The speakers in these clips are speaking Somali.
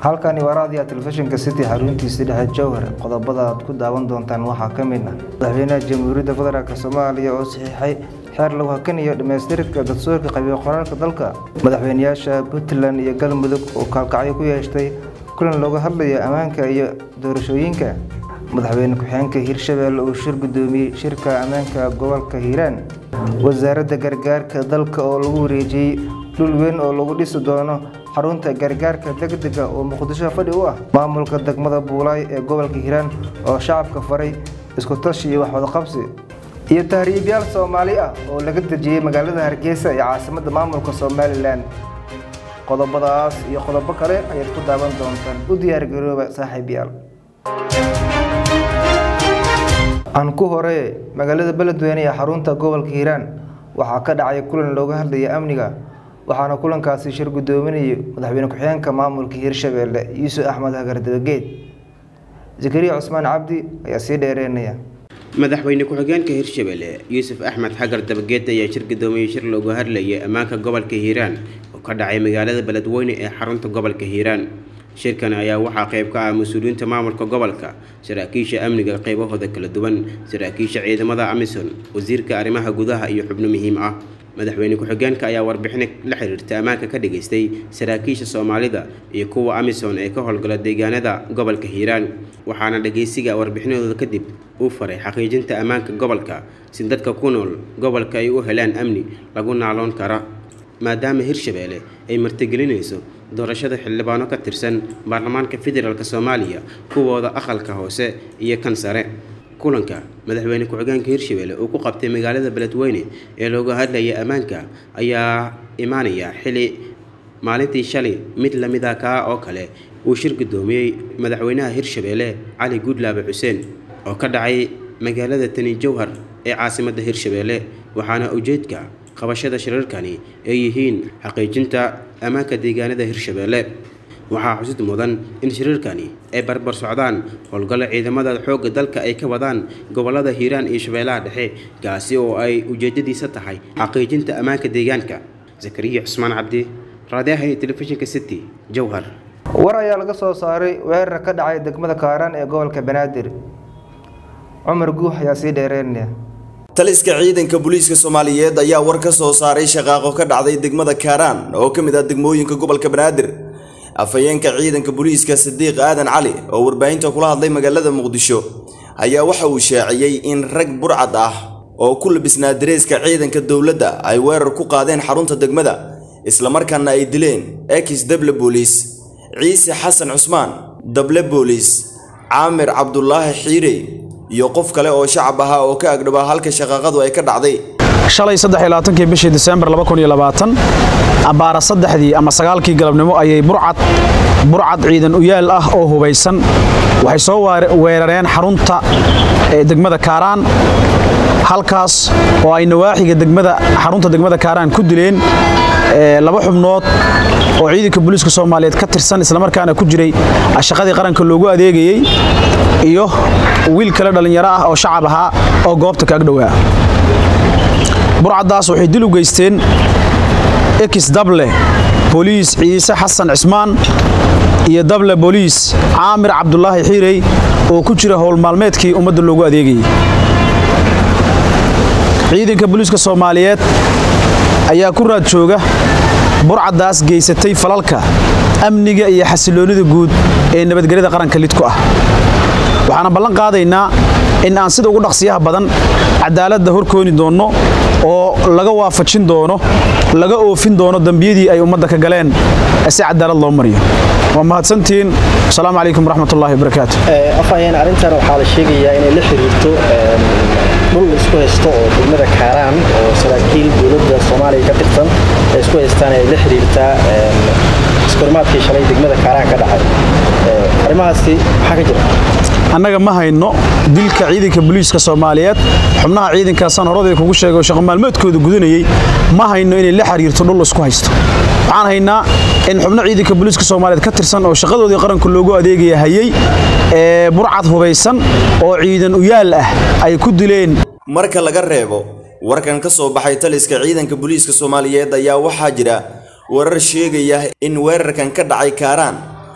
halkani waa raadiyaha telefishinka city xaruntiisa dhexe jowhar qodobada aad ku daawan doontaan waxaa ka mid ah madaxweynaha jamhuuriyadda federaalk soomaaliya oo saxiixay xeer lagu hakanayo dhammaystiridka dastuurka qabiil qoraalka dalka madaxweynayaasha puntland iyo galmudug oo kaalkacyo ku yeeshtay kulan looga hadlayo ammaanka iyo doorashooyinka madaxweyne ku-xigeenka hirshabeelle uu shir guddoomiyey shirka ammaanka gobolka hiiraan wasaaradda gargaarka dalka oo lagu wareejiyey dhul weyn oo lagu dhisi doono xarunta gargaarka degdega oo muqdisho fadhi u ah maamulka degmada buulaay ee gobolka hiiraan oo shacabka faray isku tashi iyo waxwadaqabsi iyo tahriibyaal soomaali ah oo laga dejiyey magaalada hargeysa ee caasimadda maamulka somalilan qodobadaas iyo qodobo kale ayaad ku daawan doontaan u diyaargarooba saaxiibyaal aan ku hore magaalada beledweyne ee xarunta gobolka hiiraan waxaa ka dhacay kulan looga hadlaya amniga waxaana kulankaasi shir guddoominayay madaxweyne ku-xigeenka maamulka hiirshabeelle yuusuf axmed hagar dabageed zakariya cusmaan cabdi ayaa sii dheereynaya madaxweyne ku-xigeenka hirshabelle yuusuf axmed xagar dabageed ayaa shir gudoomiyey shir looga hadlayay ammaanka gobolka hiiraan oo ka dhacay magaalada beledweyne ee xarunta gobolka hiiraan shirkan ayaa waxaa qayb ka ah mas-uuliyiinta maamulka gobolka saraakiisha amniga qaybahooda kala duwan saraakiisha ciidamada amison wasiirka arrimaha gudaha iyo xubno muhiim ah madaxweyne ku-xigeenka ayaa warbixin la xiriirta ammaanka ka dhageystay saraakiisha soomaalida iyo kuwa amison ee ka howlgala deegaanada gobolka hiiraan waxaana dhageysiga warbixinadooda kadib uu faray xaqiijinta ammaanka gobolka si dadka ku nool gobolka ay u helaan amni lagu naaloon kara maadaama hirshabeelle ay martigelinayso doorashada xildhibaano ka tirsan baarlamaanka federaalk soomaaliya kuwooda aqalka hoose iyo kan sare kulanka madaxweyne ku-xigeenka hirshabelle uu ku qabtay magaalada beledweyne ee looga hadlaya ammaanka ayaa imaanaya xili maalintii shalay mid lamida kaa oo kale uu shir guddoomiyey madaxweynaha hirshabelle cali guudlaabe xuseen oo ka dhacay magaalada tani jowhar ee caasimadda hirshabelle waxaana ujeedka qabashada shirarkani ay yihiin xaqiijinta ammaanka deegaanada hirshabelle waxaa xusid mudan in shirarkani ay barbar socdaan howlgallo ciidamada xoogga dalka ay ka wadaan gobolada hiiraan iyo shabeellaha dhexe kaasi oo ay ujeedadiisa tahay xaqiijinta ammaanka deegaanka zakariya cusmaan cabdi raadiyaha iyo telefishinka city jowhar war ayaa laga soo saaray weerar ka dhacay degmada kaaraan ee gobolka banaadir cumar guux ayaa sii dheereynaya taliska ciidanka booliiska soomaaliyeed ayaa war ka soo saaray shaqaaqo ka dhacday degmada kaaraan oo ka mid ah degmooyinka gobolka banaadir afhayeenka ciidanka booliiska sadiiq aadan cali oo warbaahinta kula hadlay magaalada muqdisho ayaa waxa uu shaaciyey in rag burcad ah oo ku labisnaa dareeska ciidanka dowladda ay weerar ku qaadeen xarunta degmada islamarkaana ay dileen ekis dable booliis ciise xasan cusmaan dable booliis caamir cabdulaahi xiirey iyo qof kale oo shacab ahaa oo ka agdhabaa halka shaqaaqadu ay ka dhacday shalay saddexiylabaatankii bishii disembar abbaara saddexdii ama sagaalkii galabnimo ayay burcad burcad ciidan uyaal ah oo hubaysan waxay soo weerareen xarunta degmada kaaraan halkaas oo ay nawaaxiga degmada xarunta degmada kaaraan ku dileen laba xubnood oo ciidanka booliiska soomaaliyeed ka tirsan islamarkaana ku jiray shaqadii qaranka loogu adeegayey iyo wiil kale dhallinyaro ah oo shacab ahaa oo goobta ka agdhowaa burcaddaas waxay dil u geysteen ekis dable booliis ciise xasan cismaan iyo dable booliis caamir cabdulaahi xiirey oo ku jira howl maalmeedkii ummadda loogu adeegayey ciidanka booliiska soomaaliyeed ayaa ku raad jooga burcaddaas geysatay falalka amniga iyo xasiloonnida guud ee nabadgelyada qaranka lidku ah waxaana ballan qaadaynaa in aan sida ugu dhaqsiyaha badan cadaaladda horkooni doonno oo laga waafajin doono laga oofin doono dembiyadii ay ummadda ka galeen si cadaalad loo mariyo waa mahadsantihiin asalaamu calaykum waraxmatullahi wabarakaatu afhayeen arrintan waxaa la sheegayaa inay la xiriirto dhul isku haysto oo degmada kaaraan oo saraakiil dowladda soomaaliya ka tirsan ay isku haystaan ay la xiriirtaa iskormaadkii shalay degmada kaaraan ka dhacay arrimahaasi maxaa ka jira annaga ma hayno dilka ciidanka booliiska soomaaliyeed xubnaha ciidankaasaan horadii kugu sheegay oo shaqo maalmeedkooda gudanayey ma hayno inay la xiriirto dhul isku haysto waxaan haynaa in xubno ciidanka booliiska soomaaliyeed ka tirsan oo shaqadoodii qaranka loogu adeegaya hayey ee burcad hubaysan oo ciidan uyaal ah ay ku dileen marka laga reebo warkan ka soo baxay taliska ciidanka booliiska soomaaliyeed ayaa waxaa jira warar sheegaya in weerarkan ka dhacay kaaraan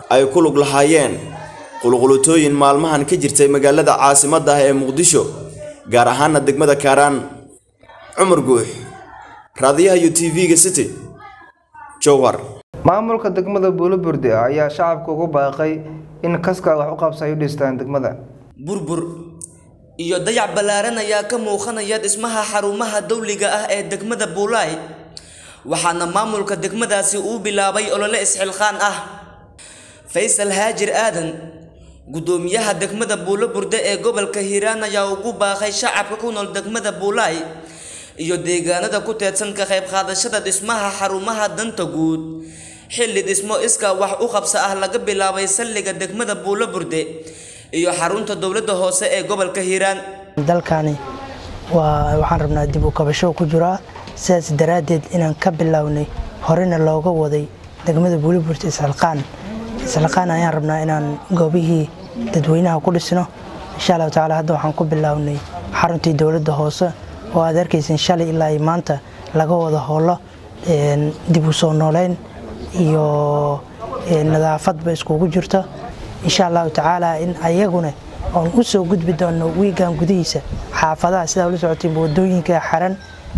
ay ku lug lahaayeen qulqulutooyin maalmahan ka jirtay magaalada caasimadda ah ee muqdisho gaar ahaana degmada kaaraan cumar guux raadiyaha iyo tv-ga city jowhar maamulka degmada buulaburde ayaa shacabka ugu baaqay in kaska wax u qabsa ay u dhistaan degmada burbur iyo dayac ballaaran ayaa ka muuqanaya dhismaha xarumaha dawliga ah ee degmada buulaay waxaana maamulka degmadaasi uu bilaabay olole isxilqaan ah faysal haajir aadan guddoomiyaha degmada buulo burde ee gobolka hiiraan ayaa ugu baaqay shacabka ku nool degmada buulaay iyo deegaanada ku teedsan ka qayb qaadashada dhismaha xarumaha danta guud xilli dhismo iskaa wax u qabsa ah laga bilaabay salliga degmada buulo burde iyo xarunta dowladda hoose ee gobolka hiiraan dalkani waa waxaan rabnaa dib u kabasho ku jiraa sidaas daraaddeed inaan ka bilownay horena looga waday degmada buuliburta isxilqaan isxilqaan ayaan rabnaa inaan goobihii dadweynaha ku dhisno insha allahu tacaala hadda waxaan ku bilownay xaruntii dowladda hoose oo aad arkaysan shalay ilaa iyo maanta laga wada howlo dib u soo nooleyn iyo nadaafadba iskugu jirto insha allahu tacaala in ayaguna oon u soo gudbi doono wiigan gudihiisa xaafadaha sidaa ula socotay wadooyinka xiran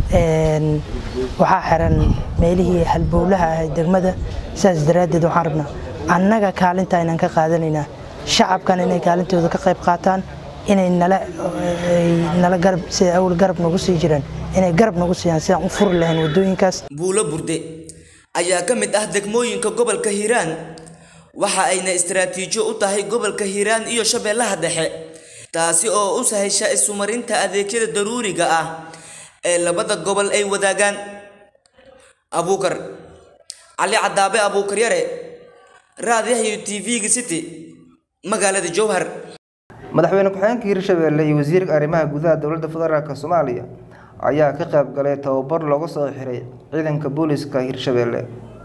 waxaa xiran meelihii halbowlaha ah degmada sidaas daraaddeed waxaan rabnaa annaga kaalinta inaan ka qaadanaynaa shacabkan inay kaalintooda ka qayb qaataan inay nala nala garab sida awal garab nagu sii jiraan inay garab nagu siiyaan sidaan u furi lahayn wadooyinkaas buulo burde ayaa ka mid ah degmooyinka gobolka hiiraan waxa ayna istaraatiijo u tahay gobolka hiiraan iyo shabeellaha dhexe taasi oo u sahasha isumarinta adeegyada daruuriga ah ee labada gobol ay wadaagaan abuukar cali cadaabe abuukar yare raadiyaha tv-ga city magaalada jowhar madaxweyne ku-xigeenka hirshabeelle iyo wasiirka arrimaha gudaha dowladda federaalk soomaaliya ayaa ka qayb galay tababar looga soo xiray ciidanka booliska hirshabeelle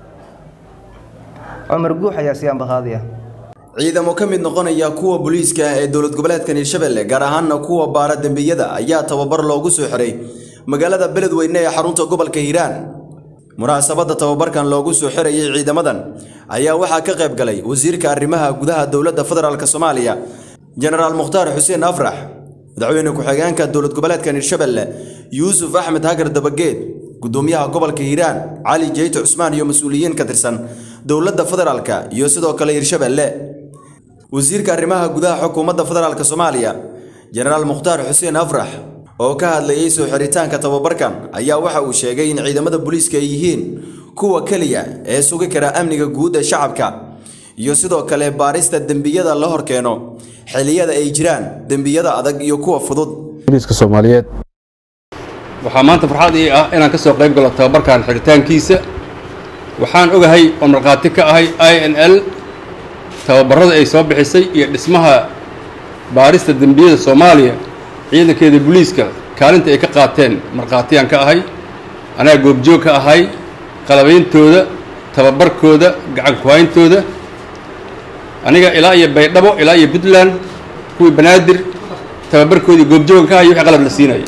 cumar guux ayaa sii ambaqaadiya ciidamo ka mid noqonaya kuwa booliiska ah ee dowlad goboleedkan hirshabelle gaar ahaana kuwa baara dembiyada ayaa tababar loogu soo xiray magaalada beledweyne ee xarunta gobolka hiiraan munaasabadda tababarkan loogu soo xirayay ciidamadan ayaa waxaa ka qayb galay wasiirka arrimaha gudaha dowladda federaalk soomaaliya jenaraal mukhtaar xuseen afrax madaxweyne ku-xigeenka dowlad goboleedkan hirshabelle yuusuf axmed hagar dabageed gudoomiyaha gobolka hiiraan cali jeyte cusmaan iyo mas-uuliyiin ka tirsan dowladda federaalka iyo sidoo kale hirshabelle wasiirka arrimaha gudaha xukuumadda federaalk soomaaliya jenaraal mukhtaar xuseen afrax oo ka hadlayay soo xiritaanka tababarkan ayaa waxa uu sheegay in ciidamada booliiska ay yihiin kuwa keliya ee sugi kara amniga guud ee shacabka iyo sidoo kale baarista dembiyada la horkeeno xilliyada ay jiraan dembiyada adag iyo kuwa fudud booliiska soomaaliyeed waxaa maanta farxad ii ah inaan ka soo qayb galo tababarkan xiritaankiisa waxaan ogahay oo markhaati ka ahay i n l tababarada ay soo bixisay iyo dhismaha baarista dembiyada soomaaliya ciidankeeda booliiska kaalinta ay ka qaateen markhaatiyaan ka ahay anaa goobjoog ka ahay qalabeyntooda tababarkooda gacan kuhayntooda aniga ilaa iyo baydhabo ilaa iyo puntland kuwii banaadir tababarkoodii goobjoogan ka ahay wixii qalab la siinaya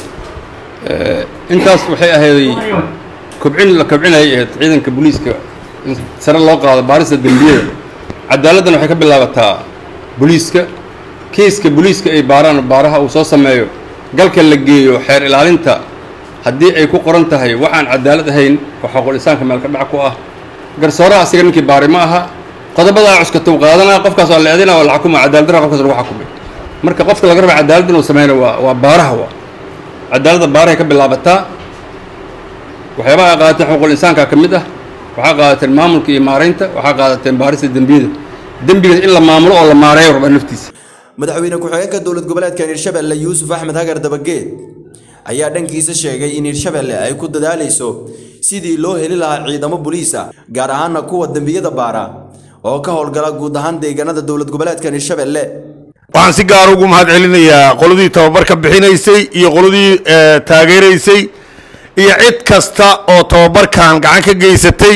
intaas waxay ahayday kobcin la kobcinayay ahayd ciidanka booliiska in sare loo qaado baarista dembiyada cadaaladdan waxay ka bilaabataa booliiska kiiska booliiska ay baaraan baaraha uu soo sameeyo galka la geeyo xeer ilaalinta haddii ay ku qoran tahay waxaan cadaalad ahayn oo xaquul insaanka meelka dhac ku ah garsooraha asiga ninkii baari ma aha qodobadaa cuskatuu qaadanaa qofkaas waa la eedina waa la xukuma cadaaladdarra qofkaas lagu xakumay marka qofka laga raba cadaalad inuu sameyno waa waa baaraha waa cadaaladda baarahay ka bilaabataa waxyaabaha ay qaadateen xuquuqul insaanka ka mid ah waxaa qaadateen maamulka iyo maaraynta waxaa qaadateen baarista dembiyada dembigaas in la maamulo oo la maareeyo rabaa naftiisa madaxweyne ku-xigeenka dowlad goboleedkan hirshabelle yuusuf axmed hagar dabageed ayaa dhankiisa sheegay in hirshabelle ay ku dadaalayso sidii loo heli lahaa ciidamo boliisa gaar ahaana kuwa dembiyada baara oo ka howlgala guud ahaan deegaanada dowlad goboleedkan hirshabelle waxaan si gaar ugu mahad celinayaa qoladii tababarka bixinaysay iyo qoladii taageeraysay iyo cid kasta oo tababarkan gacan ka geysatay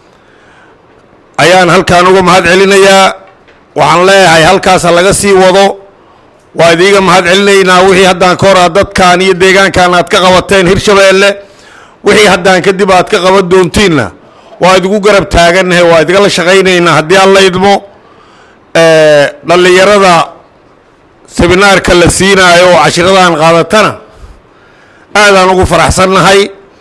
ayaan halkaan uga mahad celinayaa waxaan leeyahay halkaas ha laga sii wado waa idiiga mahad celinaynaa wixii haddaan ka hora dadkan iyo deegaankan aad ka qabateen hirshabeelle wixii haddaan kadib aad ka qaban doontiinna waa idigu garab taagannahay waa idigala shaqaynaynaa haddii alla idmo dhallinyarada seminaarka la siinaayo oo cashiradan qaadatana aadaan ugu faraxsannahay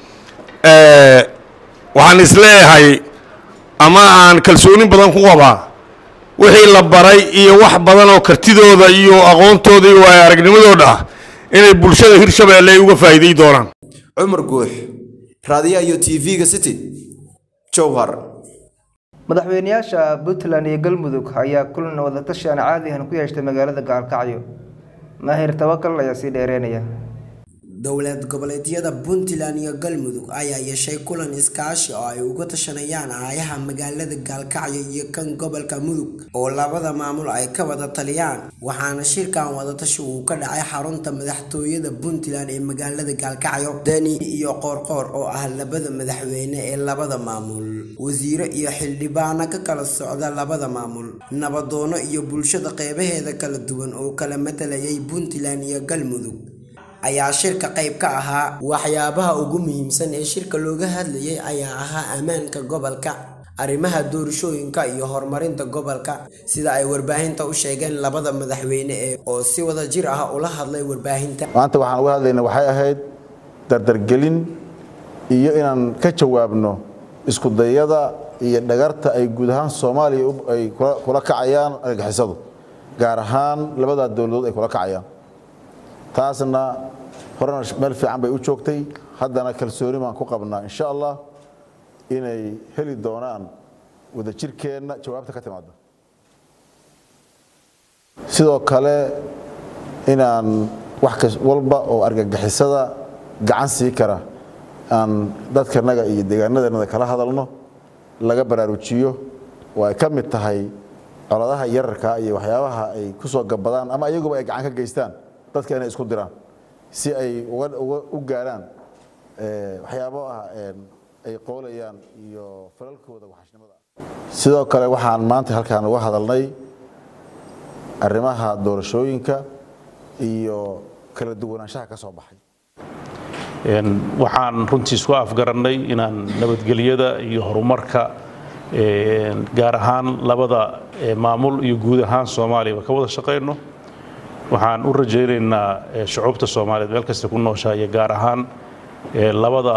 waxaan isleeyahay ama aan kalsoonin badan ku qabaa wixii la baray iyo wax badan oo kartidooda iyo aqoontooda iyo waayo aragnimadooda ah inay bulshada hirshabeelle ay uga faa'iiday doonaan cumar guux raadiyaha iyo tv-ga city jowhar madaxweynayaasha puntland iyo galmudug ayaa kulan wadatashi aan caadi ahan ku yeeshtay magaalada gaalkacyo maahir tawakal ayaa sii dheereynaya dowlad goboleedyada puntland iyo galmudug ayaa yeeshay kulan iskaashi oo ay uga tashanayaan aayaha magaalada gaalkacyo iyo kan gobolka mudug oo labada maamul ay ka wada taliyaan waxaana shirkan wadatashi uu ka dhacay xarunta madaxtooyada puntland ee magaalada gaalkacyo deni iyo qoorqoor oo ah labada madaxweyne ee labada maamul wasiiro iyo xildhibaano ka kala socda labada maamul nabadoono iyo bulshada qeybaheeda kala duwan oo kala matalayay puntland iyo galmudug ayaa shirka qayb ka ahaa waxyaabaha ugu muhiimsan ee shirka looga hadlayay ayaa ahaa ammaanka gobolka arrimaha doorashooyinka iyo horumarinta gobolka sida ay warbaahinta u sheegeen labada madaxweyne ee oo si wada jir ah ula hadlay warbaahinta maanta waxaan uga hadlayna waxay ahayd dardargelin iyo inaan ka jawaabno isku dayada iyo dhagarta ay guud ahaan soomaaliya ay kula kacayaan argagixisadu gaar ahaan labadaa dowladood ay kula kacayaan taasna horena meel fiican bay u joogtay haddana kalsooni baan ku qabnaa insha allah inay heli doonaan wadajirkeenna jawaabta ka timaada sidoo kale inaan wax walba oo argagixisada gacan sii kara aan dadkanaga iyo deegaanadanada kala hadalno laga baraarujiyo oo ay ka mid tahay coladaha yararka iyo waxyaabaha ay ku soo gabadaan ama iyaguba ay gacan ka geystaan dadka inay isku diraan si ay u gaaraan waxyaabo ah ay qoolayaan iyo falalkooda waxashnimada sidoo kale waxaan maanta halkaan uga hadalnay arrimaha doorashooyinka iyo kala duwanaanshaha ka soo baxay waxaan runtii isku afgarannay inaan nabadgelyada iyo horumarka gaar ahaan labada maamul iyo guud ahaan soomaaliyaba ka wada shaqayno waxaan u rajaynaynaa shucuubta soomaaliyeed meel kasta ku nooshaa iyo gaar ahaan labada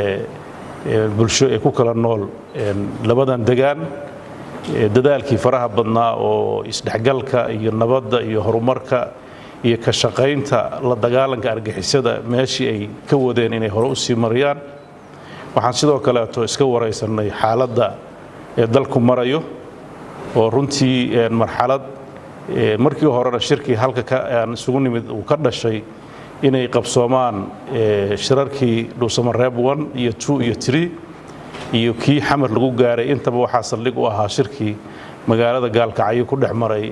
bulsho ee ku kala nool labadan degaan dadaalkii faraha badnaa oo isdhexgalka iyo nabadda iyo horumarka iyo ka shaqaynta la dagaalanka argixisada meeshii ay ka wadeen inay hore u sii mariyaan waxaan sidoo kaleeto iska waraysanay xaaladda ee dalku marayo oo runtii marxalad markii horena shirkii halka aan isugu nimid uu ka dhashay inay qabsoomaan shirarkii dhuusamareeb one iyo two iyo three iyo kii xamar lagu gaaray intaba waxaa saldhig u ahaa shirkii magaalada gaalkacyo ku dhex maray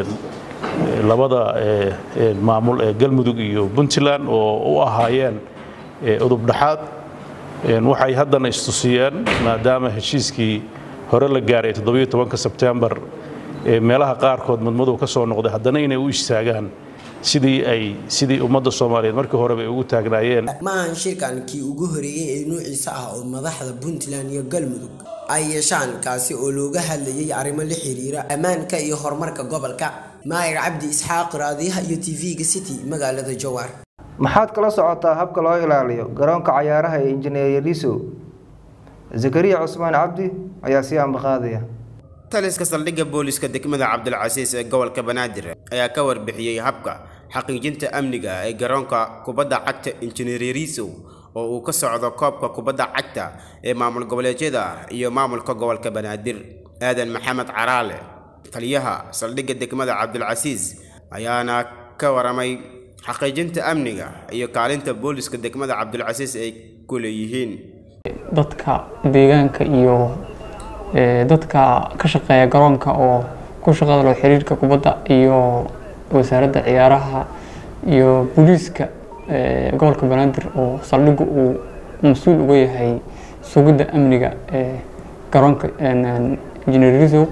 labada maamul ee galmudug iyo puntland oo u ahaayeen udub dhaxaad waxay haddana istusiyeen maadaama heshiiskii hore la gaaray toddobiyo tobanka sebtembar meelaha qaarkood madmadow ka soo noqday haddana inay u istaagaan sidii ay sidii ummadda soomaaliyeed markii horeba ay ugu taagnaayeen ma ahan shirkan kii ugu horeeyey ee nuuciisa ah oo madaxda puntland iyo galmudug ay yeeshaan kaasi oo looga hadlayay arrimo la xiriira ammaanka iyo horumarka gobolka maayir cabdi isxaaq raadiyaha iyo tv-ga city magaalada jowhar maxaad kala socotaa habka loo ilaaliyo garoonka cayaaraha ee injineer yariso zakariya cusmaan cabdi ayaa sii ambaqaadaya taliska saldhigga booliska degmada cabdilcasiis ee gobolka banaadir ayaa ka warbixiyey habka xaqiijinta amniga ee garoonka kubadda cagta injineer yariso oo uu ka socdo koobka kubadda cagta ee maamul goboleedyada iyo maamulka gobolka banaadir aadan maxamed caraale taliyaha saldhigga degmada cabdilcasiis ayaana ka waramay xaqiijinta amniga iyo kaalinta booliska degmada cabdilcasiis ay ku leeyihiin dadka deegaanka iyo dadka ka shaqeeya garoonka oo ku shaqada loo xiriirka kubadda iyo wasaaradda ciyaaraha iyo booliiska gobolka banaadir oo saldhiggu uu mas-uul uga yahay sugidda amniga ee garoonka injineer risow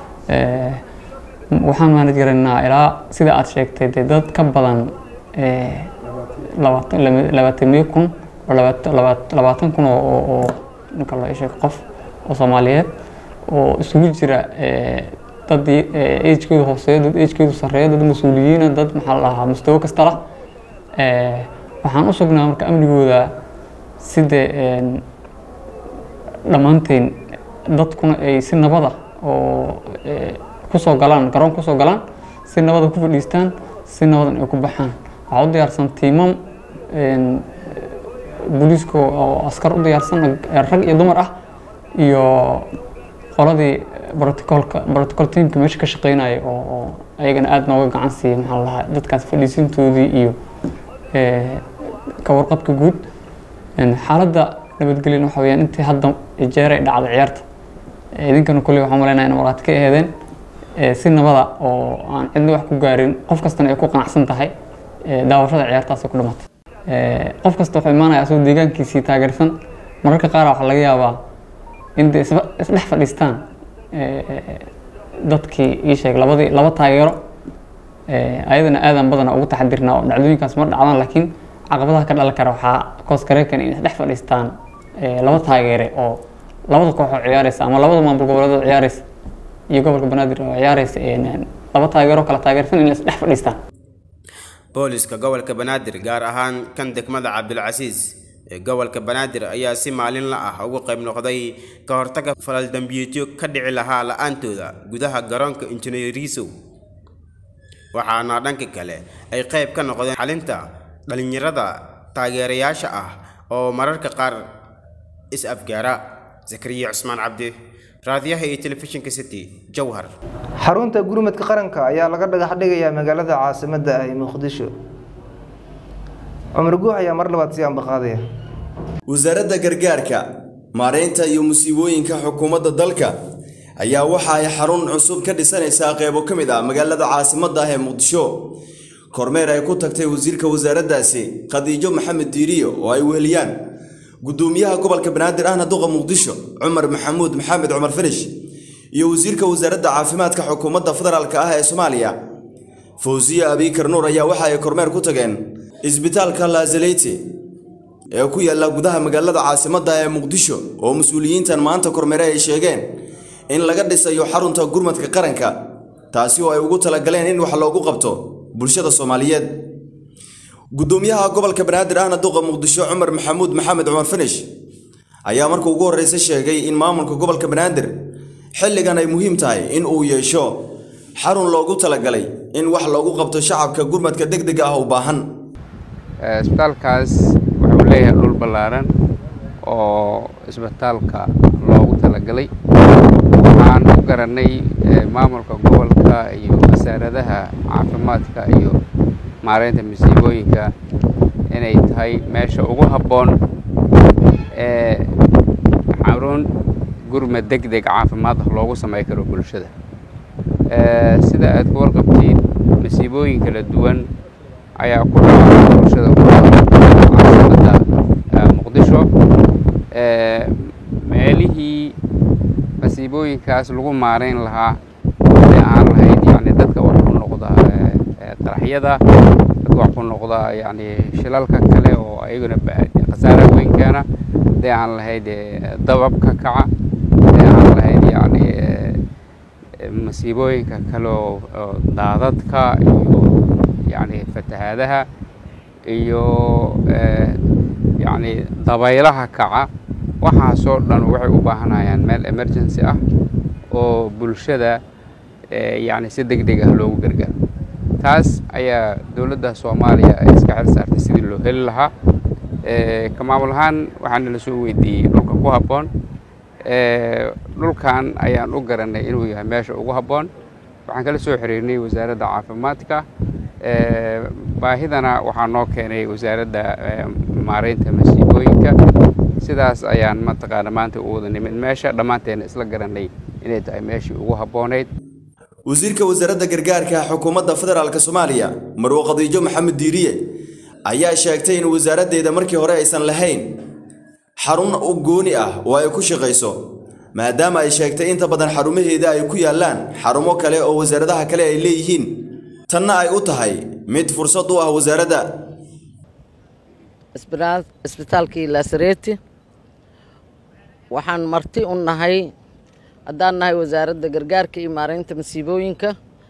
waxaan maanad garanaa ilaa sida aad sheegtay dee dad ka badan labaatamiyo kun oo labaatan kun oo ninka loo sheeg qof oo soomaaliyeed oo isugu jira dad agekoodu hooseeyo dad agekoodu sarreeyo dad mas-uuliyiina dad maxaa la dhahaa mustawo kasta lah waxaan u sugnaa marka amnigooda sida dhammaanteen dadkuna ay si nabada oo kusoo galaan garoon kusoo galaan si nabada ku fadhiistaan si nabadan ay ku baxaan waxaa u diyaarsan tiimam booliiska oo askar u diyaarsan rag iyo dumar ah iyo qoladii brotocolka protocol teamka meesha ka shaqeynaya oo oo ayagana aada nooga gacan siiya maxaa la dhahaa dadkaas fadhiisintoodii iyo ka warqabka guud xaaladda nabadgelyan waxa weyaan intii hadda jeer ay dhacday ciyaarta idinkana kolley waxaan malaynaya in waraati ka aheedeen si nabada oo aan cidna wax ku gaarin qof kastana ay ku qanacsan tahay daawashada ciyaartaas ku dhamatay qof kasta wuxuu imaanaya asagoo deegaankiisii taageersan mararka qaar waxaa laga yaabaa in de isdhex fadhiistaan dadkii ii sheeg labadii laba taageero ayadana aadan badana ugu taxadirnaa oo dhacdooyinkaas ma dhacdaan laakiin caqabadaha ka dhalan kara waxaa kooskareekan in isdhex fadhiistaan laba taageere oo labada koox oo ciyaareysa ama labada maamul goboleed oo ciyaareysa iyo gobolka banaadir oo ciyaareysa laba taageero kala taageersan in isdhex fadhiistaan booliska gobolka banaadir gaar ahaan kan degmada cabdilcasiis ee gobolka banaadir ayaa si maalinla ah uga qayb noqday ka hortaga falal dambiyeedyo ka dhici lahaa la-aantooda gudaha garoonka injineerisow waxaana dhanka kale ay qayb ka noqdeen xalinta dhalinyarada taageerayaasha ah oo mararka qaar is-afgaara zakariya cusmaan cabdi raadiyaha iyo telefishinka city jowhar xarunta gurmadka qaranka ayaa laga dhagax dhigayaa magaalada caasimadda ah ee muqdisho cumar guux ayaa mar labaad sii ambaqaadaya wasaaradda gargaarka maareynta iyo musiibooyinka xukuumadda dalka ayaa waxa ay xarun cusub ka dhisanaysaa qeybo ka mid ah magaalada caasimadda ah ee muqdisho kormeer ay ku tagtay wasiirka wasaaraddaasi khadiijo maxamed diiriyo oo ay weheliyaan gudoomiyaha gobolka banaadir ahna duqa muqdisho cumar maxamuud maxamed cumar finish iyo wasiirka wasaaradda caafimaadka xukuumadda federaalk ah ee soomaaliya fawsiye abiikar nuur ayaa waxa ay kormeer ku tageen isbitaalka laazaleyte ee ku yaalla gudaha magaalada caasimadda ee muqdisho oo mas-uuliyiintan maanta kormeere ay sheegeen in laga dhisayo xarunta gurmadka qaranka taasi oo ay ugu talagaleen in wax loogu qabto bulshada soomaaliyeed gudoomiyaha gobolka banaadir ahna duqa muqdisho cumar maxamuud maxamed cumar finish ayaa marka ugu horreysa sheegay in maamulka gobolka banaadir xilligan ay muhiim tahay in uu yeesho xarun loogu talagalay in wax loogu qabto shacabka gurmadka degdega ah u baahan isbitaalkaas wuxuu leeyahay dhul ballaaran oo isbitaalka loogu talagalay waxaan u garanay maamulka gobolka iyo wasaaradaha caafimaadka iyo maareynta masiibooyinka inay tahay meesha ugu habboon ee xarun gurmad deg deg caafimaad ah loogu samey karo bulshada sida aad ku warqabtiin masiibooyin kala duwan ayaa ku dhaca bulshada caasimada muqdisho meelihii masiibooyinkaas lagu maareyn lahaa hadii aan lahayd yani dadka wax ku noqda qaraxyada dadka wax ku noqda yani shilalka kale oo ayaguna khasaara weyn keena hadii aan lahayd dababka kaca hadii aan lahayd yani masiibooyinka kale oo daadadka iyo yani fatahaadaha iyo yani dabaylaha kaca waxaasoo dhan waxay u baahanayaan meel emergency ah oo bulshada yani si deg deg ah loogu gargaaro taas ayaa dowladda soomaaliya ay iska xil saartay sidii loo heli lahaa ka maamul ahaan waxaana la soo weydiiyey dhulka ku habboon dhulkan ayaan u garanay inuu yahay meesha ugu habboon waxaan kala soo xiriirnay wasaaradda caafimaadka baahidana waxaa noo keenay wasaaradda maareynta masiibooyinka sidaas ayaan mataqaana maanta u wada nimid meesha dhammaanteena isla garanay inay tahay meeshii ugu habboonayd wasiirka wasaaradda gargaarka xukuumadda federaalk soomaaliya marwo khadiijo maxamed diiriye ayaa sheegtay in wasaaraddeeda markii hore aysan lahayn xarun u gooni ah oo ay ku shaqayso maadaama ay sheegtay inta badan xarumaheeda ay ku yaallaan xarumo kale oo wasaaradaha kale ay leeyihiin tanna ay u tahay mid fursad u ah wasaaradda isbitaalkii lasareeti waxaan marti u nahay haddaan nahay wasaaradda gargaarka iyo maareynta masiibooyinka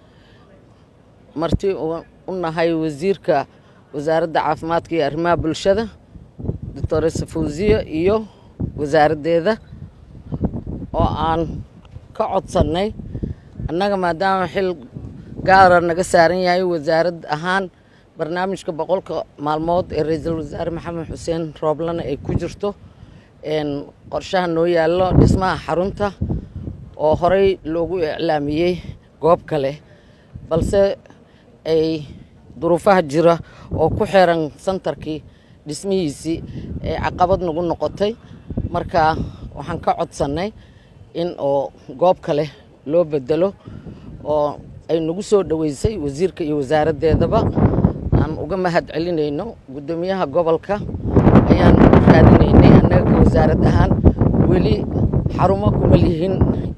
marti u nahay wasiirka wasaaradda caafimaadka iyo arrimaha bulshada doctor safawziya iyo wasaaraddeeda oo aan ka codsannay annaga maadaama xil gaara naga saaran yahay wasaarad ahaan barnaamijka boqolka maalmood ee ra-iisul wasaare maxamed xuseen rooblana ay ku jirto qorshaha noo yaallo dhismaha xarunta oo horey loogu iclaamiyey goob kale balse ay duruufaha jira oo ku xiran santarkii dhismihiisii ay caqabad nagu noqotay marka waxaan ka codsannay in oo goob kale loo bedelo oo ay nagu soo dhoweysay wasiirka iyo wasaaraddeedaba aan uga mahad celinayno guddoomiyaha gobolka ayaan raadinaynay annaga ka wasaarad ahaan weli xarumo kuma lihin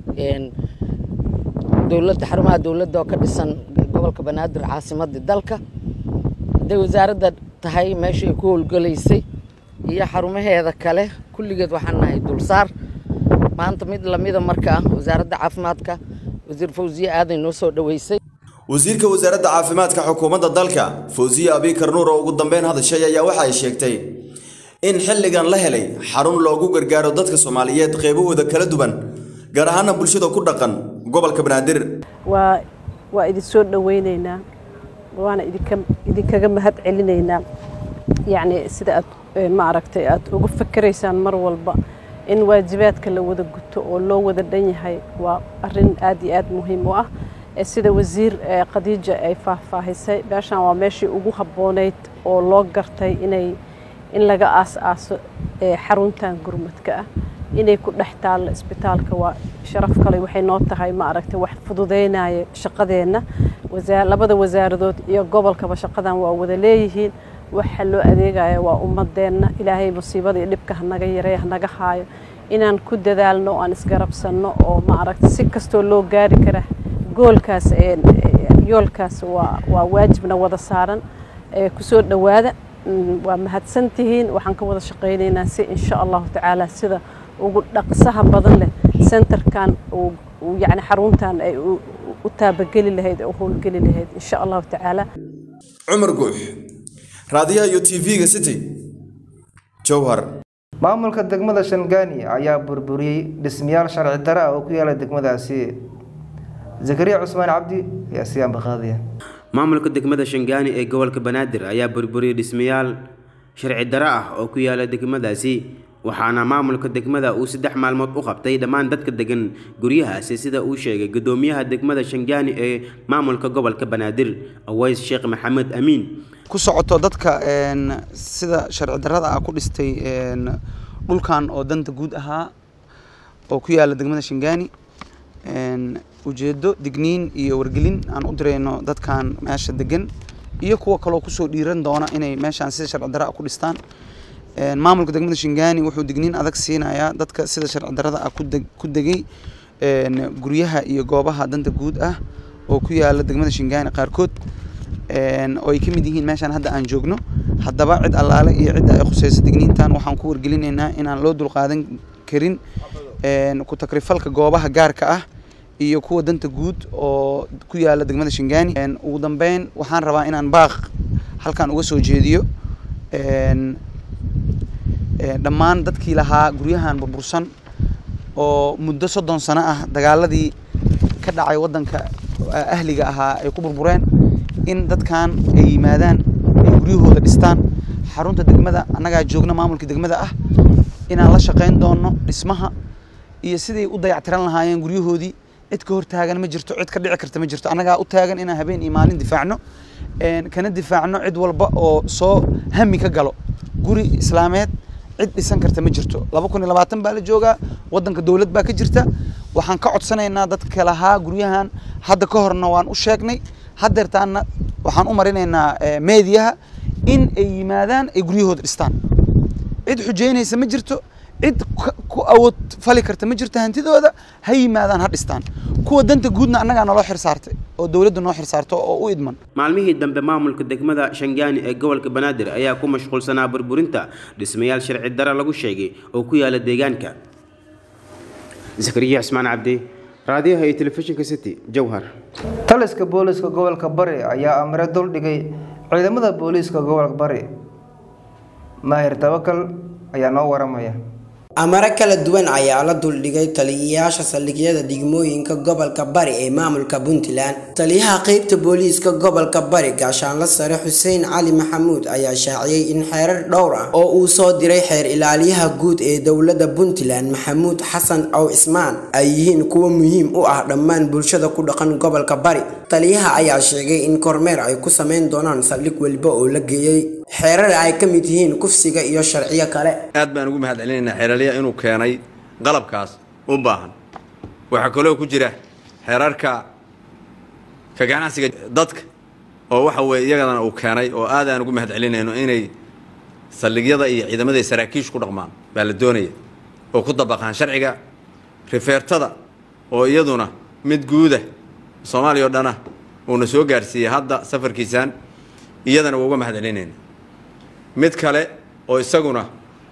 dowladda xarumaha dowladda oo ka dhisan gobolka banaadir caasimadda dalka hadday wasaaradda tahay meesha ay ku howlgalaysay iyo xarumaheeda kale kulligeed waxaan nahay dulsaar maanta mid lamida markaa wasaaradda caafimaadka wasiir fawziye aaday noo soo dhoweysay wasiirka wasaaradda caafimaadka xukuumadda dalka fawziye abikar nuur oo ugu dambeyn hadashay ayaa waxa ay sheegtay in xilligan la helay xarun loogu gargaaro dadka soomaaliyeed qeybahooda kala duwan gaar ahaana bulshada ku dhaqan gobolka banaadir waa waa idin soo dhoweynaynaa waana idinka idinkaga mahad celinaynaa yacni sida aad ma aragtay aad uga fakeraysaan mar walba in waajibaadka la wada guto oo loo wada dhan yahay waa arrin aad iyo aad muhiim u ah sida wasiir khadiija ay faahfaahisay meeshan waa meeshii ugu habboonayd oo loo gartay inay in laga aas-aaso xaruntan gurmadka ah inay ku dhex taallo isbitaalka waa sharaf kale waxay noo tahay ma aragtay wax fududeynaya shaqadeenna labada wasaaradood iyo gobolkaba shaqadan waa wada leeyihiin waxa loo adeegaya waa ummadeenna ilaahay musiibada iyo dhibka hanaga yareey hanaga haayo inaan ku dadaalno oo aan isgarabsanno oo ma aragtay si kastoo loo gaari kara goolkaas yoolkaas waa waa waajibna wada saaran kusoo dhowaada waa mahadsantihiin waxaan ka wada shaqaynaynaa si insha allahu tacaala sida ugu dhaqsaha badan leh centerkan yani xaruntan ay u taabageli lahayd u howlgeli lahayd insha allahu tacaala cumar guux raadiyaha iyo tv-ga city jowhar maamulka degmada shangaani ayaa burburiyey dhismayaal sharci dare ah oo ku yaala degmadaasi zakariya cusmaan cabdi ayaa si ambaqaadaya maamulka degmada shangaani ee gobolka banaadir ayaa burburiyey dhismayaal sharci dare ah oo ku yaala degmadaasi waxaana maamulka degmada uu saddex maalmood u qabtay dhammaan dadka degan guryahaasi sida uu sheegay gudoomiyaha degmada shangaani ee maamulka gobolka banaadir aways sheekh maxamed amiin ku socoto dadka sida sharci darrada ah ku dhistay dhulkan oo danta guud ahaa oo ku yaala degmada shangaani ujeedo digniin iyo wargelin aan u dirayno dadkan meesha degan iyo kuwa kaloo kusoo dhiiran doona inay meeshaan sida sharci darra ah ku dhistaan maamulka degmada shingaani wuxuu digniin adag siinayaa dadka sida sharci darrada ah ku degay guryaha iyo goobaha danta guud ah oo ku yaala degmada shingaani qaarkood oo ay ka mid yihiin meeshaan hadda aan joogno haddaba cid allaale iyo cidda ay khusayso digniintan waxaan ku wargelinaynaa inaan loo dulqaadan karin ku takrifalka goobaha gaarka ah iyo kuwa danta guud oo ku yaala degmada shingaani ugu dambeyn waxaan rabaa inaan baaq halkan uga soo jeediyo dhammaan dadkii lahaa guryahan burbursan oo muddo soddon sano ah dagaaladii ka dhacay waddanka ahliga ahaa ay ku burbureen in dadkan ay yimaadaan ay guryahooda dhistaan xarunta degmada annagaa joogna maamulka degmada ah inaan la shaqayn doono dhismaha iyo siday u dayactiran lahaayeen guryahoodii cid ka hor taagan ma jirto cid ka dhici karta ma jirto annagaa u taagan inaan habeen iyo maalin difaacno kana difaacno cid walba oo soo hami ka galo guri islaameed cid dhisan karta ma jirto laba kun iyo labaatan baa la joogaa waddanka dowlad baa ka jirta waxaan ka codsanaynaa dadka lahaa guryahan hadda ka horna waan u sheegnay haddeertaana waxaan u marinaynaa meediyaha in ay yimaadaan ay guryahooda dhistaan cid xujeynaysa ma jirto cid ku awood fali karta ma jirto hantidooda ha yimaadaan ha dhistaan kuwa danta guudna annagaa naloo xirsaartay oo dowladda noo xirsaarto oo u idman maalmihii dambe maamulka degmada shangaani ee gobolka banaadir ayaa ku mashquulsanaa burburinta dhismayaal sharci dare lagu sheegay oo ku yaala deegaanka zakariya cismaan cabdi raadiyaha iyo telefishinka city jowhar taliska booliiska gobolka bari ayaa amre duldhigay ciidamada booliiska gobolka bari maahir tawakal ayaa noo waramaya amaro kala duwan ayaa la duldhigay taliyayaasha saldhigyada degmooyinka gobolka bari ee maamulka puntland taliyaha qeybta booliiska gobolka bari gaashaanla sare xuseen cali maxamuud ayaa shaaciyey in xeerar dhowr ah oo uu soo diray xeer ilaaliyaha guud ee dowladda puntland maxamuud xasan aw cismaan ay yihiin kuwo muhiim u ah dhammaan bulshada ku dhaqan gobolka bari taliyaha ayaa sheegay in kormeer ay ku sameyn doonaan saldhig weliba oo la geeyey xeerar ay ka mid yihiin kufsiga iyo sharciyo kale aad baan ugu mahad celinaynaa xeeralya inuu keenay qalabkaas u baahan waxaa kaloo ku jira xeerarka ka ganacsiga dadka oo waxa weeye iyagadana uu keenay oo aad aan ugu mahad celinayno inay saldhigyada iyo ciidamada saraakiishu ku dhaqmaan baa la doonaya oo ku dabaqaan sharciga rifeertada oo iyaduna mid guuda soomaaliya oo dhana uuna soo gaarsiiyey hadda safarkiisaan iyadana waa uga mahad celinayna mid kale oo isaguna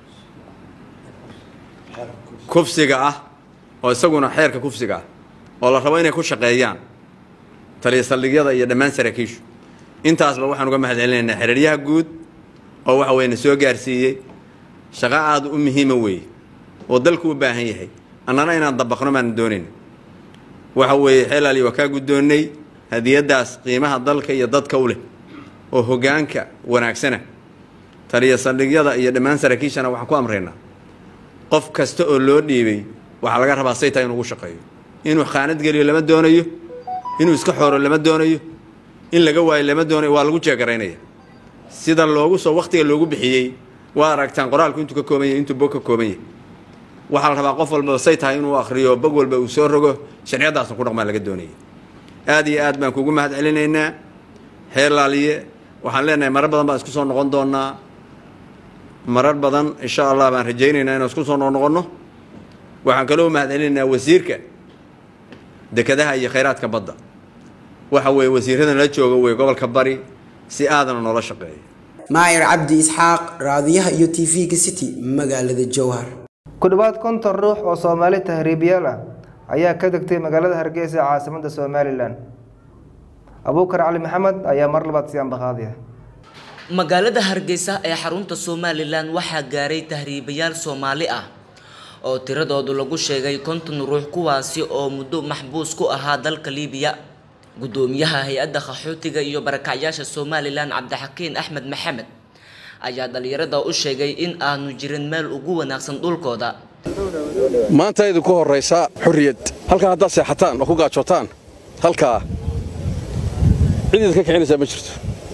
kufsiga ah oo isaguna xeerka kufsiga ah oo la rabo inay ku shaqeeyaan taliya saldhigyada iyo dhammaan saraakiishu intaasba waxaan uga mahad celinaynaa xeraryaha guud oo waxa weye na soo gaarsiiyey shaqo aada u muhiima weeye oo dalku u baahan yahay annana inaan dabaqno baan doonayna waxa weeye xeelaali waa kaa guddoonnay hadiyaddaas qiimaha dalka iyo dadka u leh oo hoggaanka wanaagsana taliya saldhigyada iyo dhammaan saraakiishana waxaan ku amraynaa qof kasta oo loo dhiibay waxaa laga rabaa saytaa inuu ugu shaqeeyo inuu khaanad geliyo lama doonayo inuu iska xooro lama doonayo in laga waayo lama doonayo waa lagu jeegaraynaya sida loogu soo wakhtiga loogu bixiyey waa aragtaan qoraalku intuu ka kooban yahay intuu bog ka kooban yahay waxaa la rabaa qof walba say tahay inuu akhriyo bog walba uu soo rogo sharciyadaasna ku dhaqmaa laga doonaya aad iyo aad baan kugu mahad celinaynaa xeer laaliye waxaan leenahay marar badan baan isku soo noqon doonaa marar badan insha allah baan rajaynaynaa inaan isku soo noqnoqonno waxaan kaloo mahad celinaynaa wasiirka dekedaha iyo khayraadka badda waxa weeye wasiiradan la jooga wey gobolka bari si aadana noola shaqeeya maayar cabdi isxaaq raadiyaha iyo tv-ga city magaalada jowhar ku dhowaad konton ruux oo soomaali tahriibiyaal ah ayaa ka degtay magaalada hargeysa ee caasimadda somalilan abuukar cali maxamed ayaa mar labaad si ambaqaadiya magaalada hargeysa ee xarunta somalilan waxaa gaaray tahriibayaal soomaali ah oo tiradoodu lagu sheegay konton ruux kuwaasi oo muddo maxbuus ku ahaa dalka liibiya gudoomiyaha hay-adda qaxootiga iyo barakacyaasha somalilan cabdixakiin axmed maxamed ayaa dhalinyarada u sheegay in aanu jirin meel ugu wanaagsan dhulkooda maanta idinku horraysa xurriyad halkaa haddaad seexataan oo ku gaajootaan halkaa cid idinka kicinaysaa ma jirto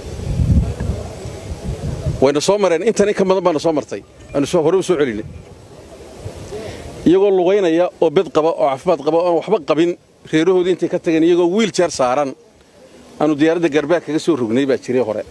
wayna soo mareen intan in ka badan baana soo martay aanu hore u soo celinay iyagoo lugaynaya oo bed qaba oo caafimaad qaba oon waxba qabin reerahoodii intay ka tageen iyagoo wiil jeer saaran aanu diyaaradda garbaar kaga soo rognay baa jiray hore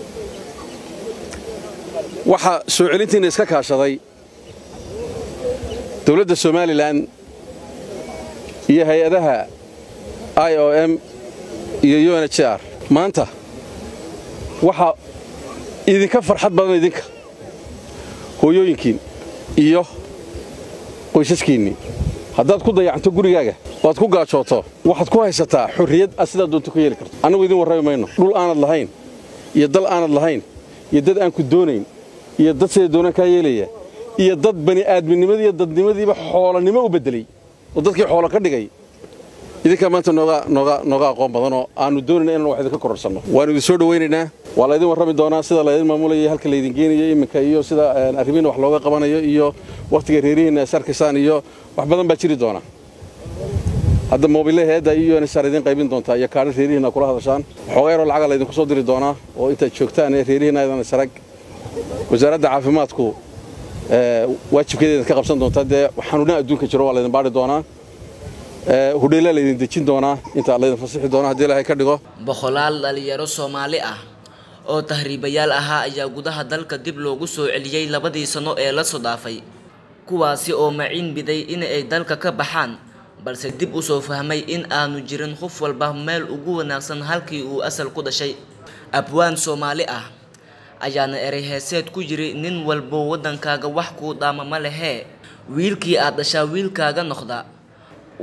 waxaa soo celintiina iska kaashaday dowladda somalilan iyo hay-adaha i o m iyo u n h r maanta waxaa idinka farxad badan idinka hooyooyinkiin iyo qoysaskiinnii haddaad ku dayacanto gurigaaga waad ku gaajooto waxaad ku haysataa xurriyad aad sidaa doonto ku yeeli karto annagu idin warrami mayno dhul aanad lahayn iyo dal aanad lahayn iyo dad aan ku doonayn iyo dad sida doonaan kaa yeelaya iyo dad bani aadminimadiiyo dadnimadiiba xoolanimo u beddelay oo dadkii xoolo ka dhigay idinkaa maanta nooga nooga nooga aqoon badanoo aannu doonayna inaan wax idinka kororsanno waannu idin soo dhowaynaynaa waa laydin warrami doonaa sida laydin maamulaya halka laydin geenayo iminka iyo sida arrimihiina wax looga qabanayo iyo wakhtiga reerihiinna is arkaysaan iyo wax badan baa jiri doona hadda moobile heedda iyo nsar idin qaybin doontaa iyo kaadha reerihiinna kula hadashaan waxoogaa yaroo lacaga laydinku soo diri doonaa oo intaad joogtaan ee reerihiinna aydan isarag wasaaradda caafimaadku waajibkeeda ka qabsan doontaa dee xanuunaha adduunka jiro waa laydin baadhi doonaa hudheelaa laydin dejin doonaa intaa laydin fasixi doonaa haddii ilaahay ka dhigo boqolaal dhalinyaro soomaali ah oo tahriibayaal ahaa ayaa gudaha dalka dib loogu soo celiyey labadii sano ee la soo dhaafay kuwaasi oo maciin biday in ay dalka ka baxaan balse dib u soo fahmay in aanu jirin qof walba meel ugu wanaagsan halkii uu asal ku dhashay abwaan soomaali ah ayaana erey heeseed ku yiri nin walbo waddankaaga wax kuu dhaama ma lehee wiilkii aad dhashaa wiilkaaga noqda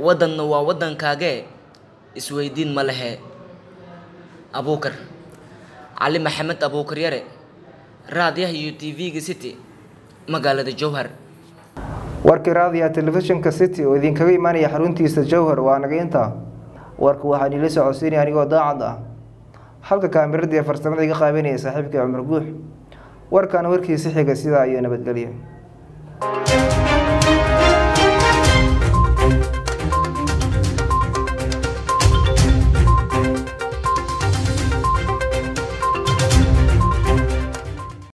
waddanna waa waddankaagee isweydiin ma lehe abuukar cali maxamed abuukar yare raadiyaha iyo t v-ga city magaalada jowhar warkii raadiya telefishinka city oo idinkaga imaanaya xaruntiisa jowhar waa naga intaa warka waxaan ila socodsiinaya anigoo daacad ah halka kaamiradiiyo farsamada iga qaabanaya saaxiibkii cumar guux warkaana warkiisi xiga sidaa iyo nabadgelyo